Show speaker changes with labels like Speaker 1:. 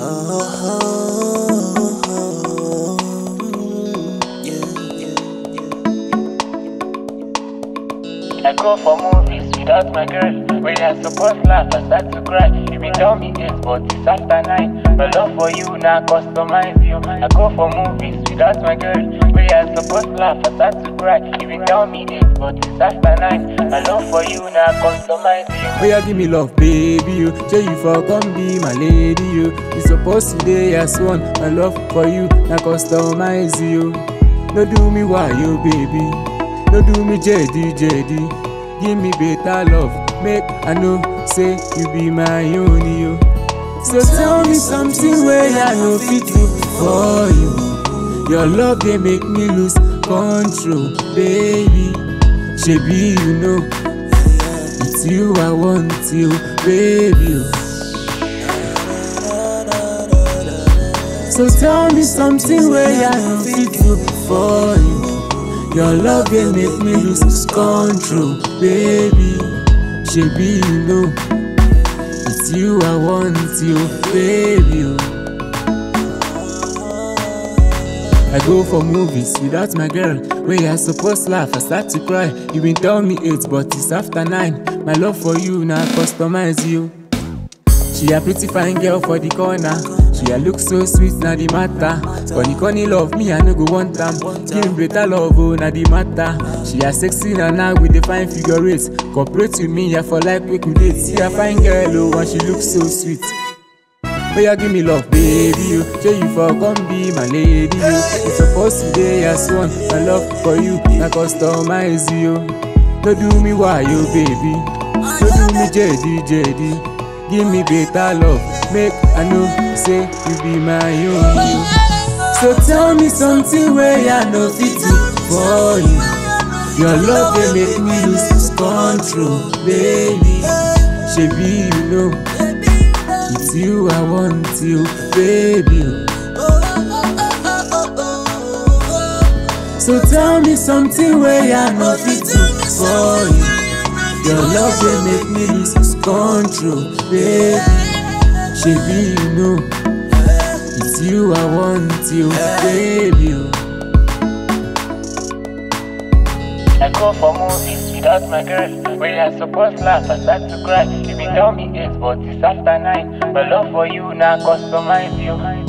Speaker 1: I go for movies without my girl. When I suppose laugh, I start to cry. You been tell me eight, but it's after nine. My love for you now customize you. I go for movies without my girl. When I suppose laugh, I start to cry. You been tell me eight, but it's after nine. My love for you now customize you.
Speaker 2: Oh yeah, give me love, baby, you. Say you for come be my lady, you. You supposed to day as one. My love for you, now customize you. No do me why you, baby. No do me JD, JD. Give me better love, make I know say you be my only, you. So tell me something where I know fit do for you. Your love they make me lose control, baby. Shebi you know. It's you I want you, baby. So tell me something where I can fit you for you. Your love will make me lose control, baby. Shebi you know. It's you I want you, baby. I go for movies without my girl. When I supposed laugh, I start to cry. You been tell me eight, but it's after nine. My love for you now customize you. She a pretty fine girl for the corner. She a look so sweet na the matter. Funny funny love me I no go want am. Give me better love oh na the matter. She a sexy na now with the fine figure eight. Cooperate with me I for like we could date. See a fine girl oh and she look so sweet. Oh yeah, give me love, baby. You say you for come be my lady. You it's supposed to be as one. My love for you, I customize you. No do me why you, baby. No do me JD, JD. Give me better love, make I know say you be my only. So tell me something where I know fit do for you. Your love they make me lose control, baby. Shebi you know. It's you I want you, baby. So tell me something where I know fit do for you. Your love will make me lose control, baby. Shebi you know. It's you I want you, baby.
Speaker 1: I go for movies without my girl. When I suppose laugh, I start to cry. You been tell me eight, but it's after nine. My love for you now customize you.